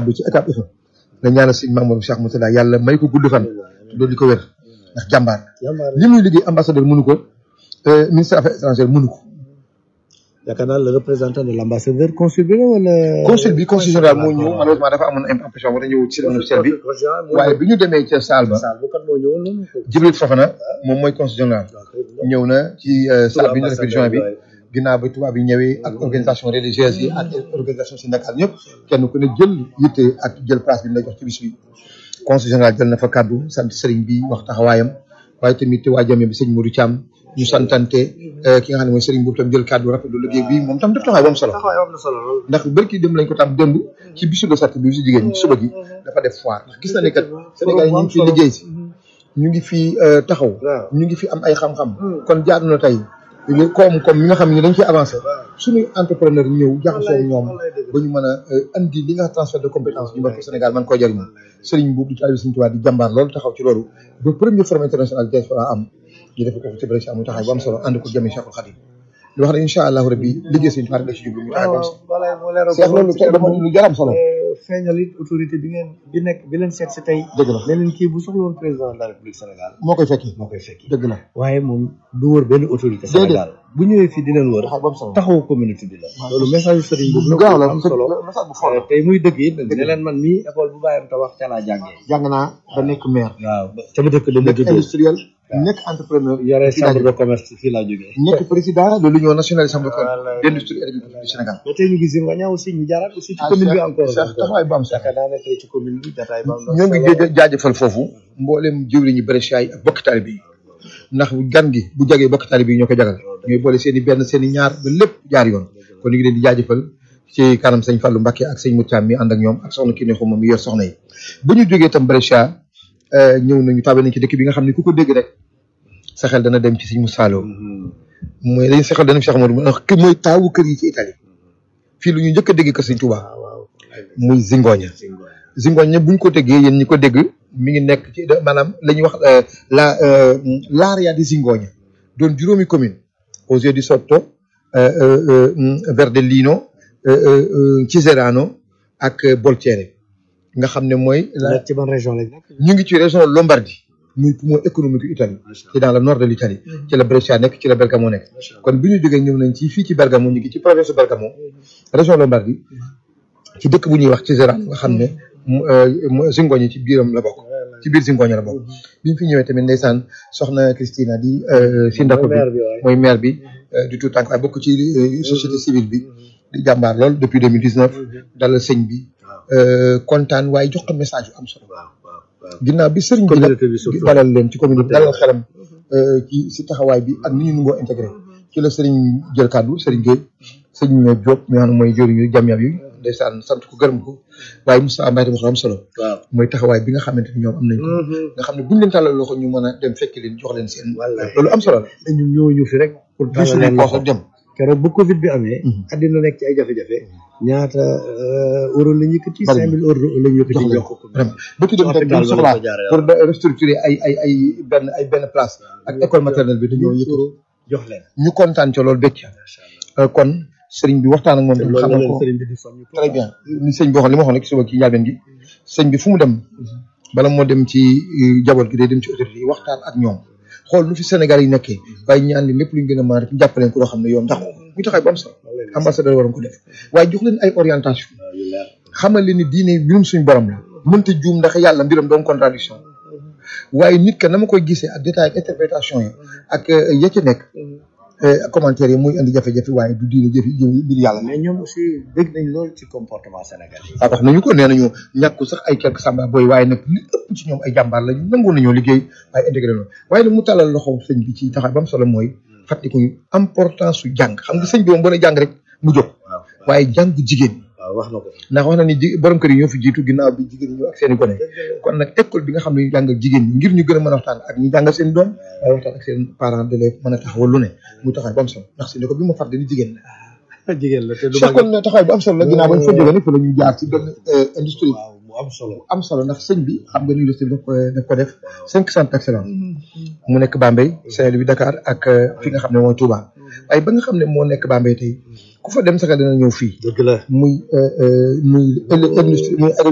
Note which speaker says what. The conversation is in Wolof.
Speaker 1: kàddu ci étape FM nga ñaanal sëñ Mamadou Cheikh Moussa yàlla may ko gudd fan loolu di ko wér ndax jàmbaar li muy liggéey ambassadeur mënu ko ministre affaires étrangères mënu ko
Speaker 2: yaakaar naa le représentant de l' ambassadeur consul bi la wala.
Speaker 1: consul bi consul général moo ñëw malheureusement dafa amoon impression war a ñëw ci officiel bi waaye bi ñu demee ca salle ba Jibril Fofana moom mooy consul général ñëw na ci salle bi ñu def juin bi ginnaaw ba tubaab yi ñëwee ak organisation religieuse yi ak organisation syndicale ñëpp kenn ku ne jël yitte ak jël place bi ñu lay jox ci bis bi consul général jël na fa kàddu sant sëriñ bi wax taxawaayam waaye tamit waa jame bi sëñ Modou Thiam ñu santante ki nga xam ne mooy sëriñ boobu tam jël kàddu rafetlu liggéey bi moom tam def taxawaay bu am solo ndax bërki dem lañ ko tam démb ci bisu de sart bi si jigéen ñi suba gi dafa def foire ndax gis na ne kat Sénégal yi ñu ngi fi liggéey si ñu ngi fi taxaw ñu ngi fi am ay xam-xam kon jaadu na tey comme comme mi nga xam ne dañ ciy avancé suñuy entrepreneur ñëw jaxasoo ñoom ba ñu mën a andi li nga transfert de compétence ñu mën ko Sénégal man koo jëriñoo sëriñ boobu di taalibe Sëriñ Tuubaa di jàmbaar loolu taxaw ci loolu ba premier forum international diaspora am ñu def ko ci Brescia mu taxaw bu am solo ànd ko jëmee Cheikhul Khadim di wax ne incha allahu rabbi liggéey Sëriñ Tuubaa nga ci jublu mu taxaw bu am solo Cheikh loolu tey dama lu jaram solo
Speaker 2: feeñal it autorité bi ngeen bi nekk bi leen seet si tey
Speaker 1: dëgg la
Speaker 2: ne leen kii bu soxla woon président de la république Sénégal
Speaker 1: moo koy fekki
Speaker 2: moo koy fekki
Speaker 1: dëgg la
Speaker 2: waaye moom du wër benn autorité Sénégal bu ñëwee fii di leen wër
Speaker 1: taxaw bu am solo
Speaker 2: taxaw communauté bi la loolu message yu sëriñ boobu
Speaker 1: lu gaaw la
Speaker 2: am solo
Speaker 1: message bu fort
Speaker 2: tey muy dëgg it ne leen man mii école bu bàyyam te wax ca laa jàngee
Speaker 1: jàng naa ba nekk maire
Speaker 2: waaw ca ma dëkk dama
Speaker 1: nekk
Speaker 2: juddoo
Speaker 1: industriel nekk entrepreneur
Speaker 2: yore
Speaker 1: fii laa
Speaker 2: chambre de
Speaker 1: jógee.
Speaker 2: commerce fii laa jógee
Speaker 1: nekk président de l'union nationale des chambres de commerce
Speaker 2: Voilà.
Speaker 1: d'industrie et d'agriculture du Sénégal
Speaker 2: mais tey ñu gis Zingonia aussi ñu jaaraat aussi ci
Speaker 1: ah
Speaker 2: commune bi
Speaker 1: Cheikh
Speaker 2: encore
Speaker 1: Cheikh taxawaay bu am solo
Speaker 2: yaakaar naa ne tey ci commune bi jataay ba am na
Speaker 1: ñoo ngi
Speaker 2: solo.
Speaker 1: jë- jaajëfal foofu mboolem jëwriñu Brescia yi ak bokk taalibe yi ndax gan gi bu jagee bokk taalibe yi ñoo ko jagal ñooy boole seen i benn seen i ñaar ba lépp jaar yoon kon ñu ngi leen di jaajëfal ci kanam sëñ Fallou Mbacké ak sëñ Moutiam mi ànd ak ñoom ak soxna Kiné Xuma mi yor soxna yi ba ñu jógee tam Brescia euh, ñëw nañu tàbbi nañ ci dëkk bi nga xam ne ku ko dégg rek sa xel dana dem ci sëñ Moussa Lo mooy dañu sa xel dana dem ci Cheikh Amadou ndax ki mooy taawu kër yi ci Italie fii lu ñu njëkk a dégg kër sëñ Touba muy Zingoña Zingoña buñ ko déggee yéen ñi ko dégg mi ngi nekk ci maanaam la ñuy wax euh, la euh, l'area di Zingoña doon juróomi commune Osio di Sotto euh, euh, euh, Verdellino euh, euh, euh, Ciserano ak euh, Boltiere nga xam ne mooy la
Speaker 2: nekk ci ban région lañ nekk
Speaker 1: ñu ngi ci région Lombardie muy poumon économique Italie ci dans le nord de l'Italie ci la Brescia nekk ci la Bergamo nekk kon bi ñu jógee ñëw nañ ci fii ci Bergamo ñu ngi ci province de Bergamo région Lombardie ci dëkk bu ñuy wax Ciserano nga xam ne mu- euh, mu- Zingoña ci biiram la bokk ci biir Zingoña la bokk bi ñu fi ñëwee tamit ndeysaan soxna Christina di euh, sindaco bi
Speaker 2: maire bi waaye
Speaker 1: mooy maire bi euh, du tout tànk waaye bokk ci euh, société civile bi di jàmbaar lool depuis 2019 dalal sëñ bi euh, kontaan waaye jox ko message yu am solo
Speaker 2: waaw waaw waaw
Speaker 1: ginnaaw bi sëriñ bi nag
Speaker 2: communauté bi surtout
Speaker 1: dalal leen ci commune bi dalal xelam euh, ci si taxawaay bi ak ni ñu nungoo intégré ci la sëriñ jël kàddu sëriñ Gueye sëñ Diop mi nga xam ne mooy jëriñu jàmmiam yi ndeysaan sant ko gërëm ko waaye Moussa Mbaye tamit am solo
Speaker 2: waaw
Speaker 1: mooy taxawaay bi nga xamante ni ñoom am nañ ko nga xam ne buñ leen tàllal loxo ñu mën a dem fekk leen jox leen seen
Speaker 2: Wallaay.
Speaker 1: loolu am solo la
Speaker 2: ñun ñoo ñu fi rek pour
Speaker 1: di
Speaker 2: tàllal
Speaker 1: suñu
Speaker 2: leen
Speaker 1: koox
Speaker 2: loxo
Speaker 1: rek dem
Speaker 2: keroog bu Covid bi amee.
Speaker 1: Mhm.
Speaker 2: àddina nekk ci ay jafe-jafe. ñaata euh, euro la ñu yëkkati.
Speaker 1: Bari na.
Speaker 2: 5000 euro la ñu yëkkati
Speaker 1: jox leen
Speaker 2: jox
Speaker 1: ko
Speaker 2: ko.
Speaker 1: vraiment ba ci dem tamit
Speaker 2: Hôpital
Speaker 1: dañ
Speaker 2: ba
Speaker 1: soxlaa
Speaker 2: lañ ko jaaree
Speaker 1: pour de restructurer ay ay ay benn ay benn place ak école maternelle bi dañoo yëkkati
Speaker 2: jox leen.
Speaker 1: ñu kontaan ca loolu bëcc
Speaker 2: macha allah
Speaker 1: kon sëriñ bi waxtaan ak moom
Speaker 2: te
Speaker 1: tam
Speaker 2: loolu la
Speaker 1: xamal
Speaker 2: leen
Speaker 1: ko
Speaker 2: sëriñ bi di soññ.
Speaker 1: très bien ni sëñ bi waxoon li ma waxoon rek suba ci njàlbeen gi sëñ bi fu mu dem bala moo dem ci euh, jaboot gi day dem ci autorité yi waxtaan ak ñoom xool nu fi Sénégal yi nekkee waaye ñu andi lépp lu ñu gën a mën a rek jàppaleen ko loo xam ne yoon ndax ñu taxaw bu am solo ambassadeur waroon ko def waaye jox leen ay orientation
Speaker 2: waaw yu leer.
Speaker 1: xamal leen ni diine mbirum suñu borom la mënta juum ndax yàlla mbiram doon contradiction waaye nit ka na ma koy gisee ak détail ak interprétation yi ak euh, ya ca nekk euh, commentaire yi muy indi jafe-jafe waaye du diine jëfi jëfi mbir yàlla
Speaker 2: mais ñoom aussi dégg nañ lool ci comportement sénégalais yi.
Speaker 1: waaw wax nañu ko nee nañu ñàkku sax ay quelques samba booy waaye nag li ëpp ci ñoom ay jàmbaar lañu nangoon nañoo liggéey waaye intégré noonu waaye nag mu tàllal loxo sëñ bi ci taxaw ba am solo mooy fàttaliku importance su jàng xam nga sëñ bi moom boo ne jàng rek mu jóg
Speaker 2: waaw
Speaker 1: waaye jàng jigéen
Speaker 2: waaw wax na ko.
Speaker 1: ndax wax na ni ji borom kër yi ñoo fi jiitu ginnaaw bi jigéen ñi ñëw ak seen i gone kon nag école bi nga xam ne ñu jàngal jigéen ñi ngir ñu gën a mën a waxtaan ak ñi jàngal seen doom waaye waxtaan ak seen parents d'élèves mën a taxawal lu ne mu taxaw ba am solo ndax si ne ko bi ma fàtte ni jigéen la
Speaker 2: jigéen la te du
Speaker 1: Cheikh kon taxawaay bu am solo la ginnaaw bañ fa jógee nag fa la ñu jaar ci benn industrie
Speaker 2: waaw mu am solo.
Speaker 1: am solo ndax sëñ bi xam nga ni industrie daf ko daf ko def cinq centres d'excellence mu nekk Bambey Saint-Louis Dakar ak euh, fi nga xam ne mooy Touba waaye ba nga xam ne moo nekk Bambey tey ku fa dem sax dana ñëw fii
Speaker 2: dëgg la.
Speaker 1: muy euh, euh, muy industrie muy